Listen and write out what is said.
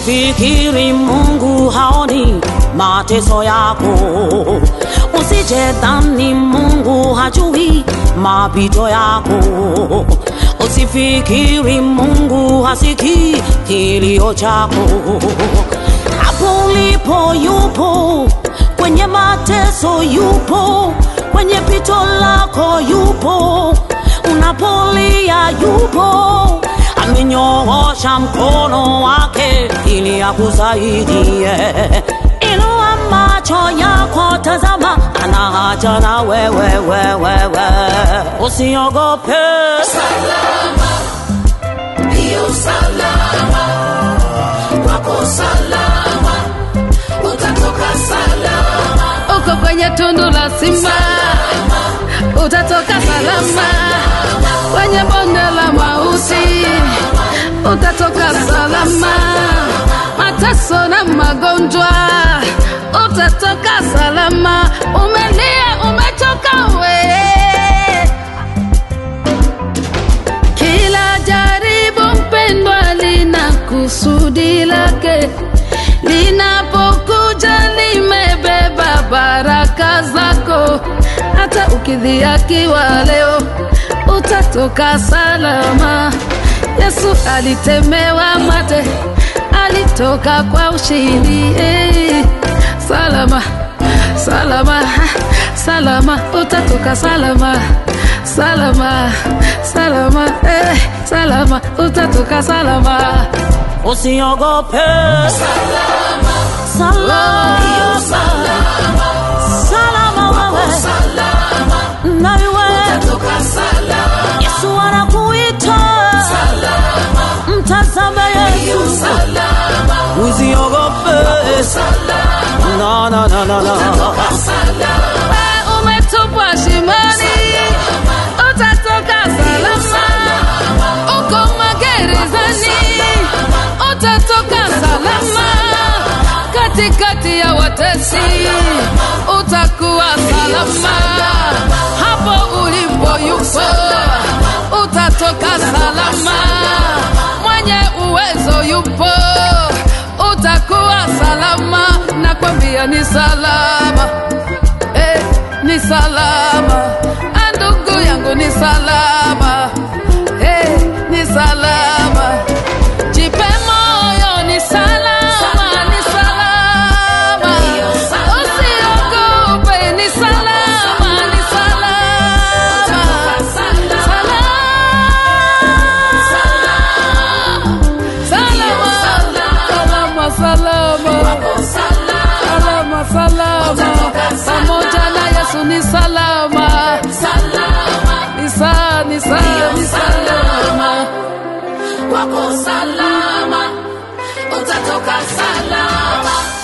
Usifikiri Mungu haoni mateso yako, usijedhani Mungu hajui mapito yako, usifikiri Mungu hasikii kilio chako. Hapo ulipo yupo, kwenye mateso yupo, kwenye pito lako yupo, unapolia yupo amenyoosha mkono wake ili akusaidie. Inua macho yako, tazama, ana haja na wewe, wewe, wewe. Usiogope, salama, ndiyo salama, wako salama, utatoka salama, uko kwenye tundu la simba utatoka salama kwenye bonde la mauti utatoka salama mateso na magonjwa utatoka salama umelia umechoka we kila jaribu mpendwa lina kusudi lake linapokuja limebeba baraka zako hata ukidhiakiwa leo utatoka salama yesu alitemewa mate alitoka kwa ushindi hey. salama salama salama utatoka salama salama salama eh, salama utatoka salama usiogope, salama, salama, ndiyo salama, salama wewe salama, na wewe. utatoka salama, Yesu anakuita, salama, mtazame ndiyo Yesu, salama, usiogope, salama, na na na na na. salama, we umetupwa shimoni utatoka salama uko magerezani utatoka salama katikati ya watesi utakuwa salama hapo ulipo yupo utatoka salama mwenye uwezo yupo utakuwa salama nakwambia ni salama eh, ni salama Ah, ndugu yangu ni salama eh, ni salama jipe moyo ni salama ni salama usiogope ni salama ni salama salama salama salama salama salama pamoja na yesu ni salama ni sa ni sa ni salama wako salama, utatoka salama,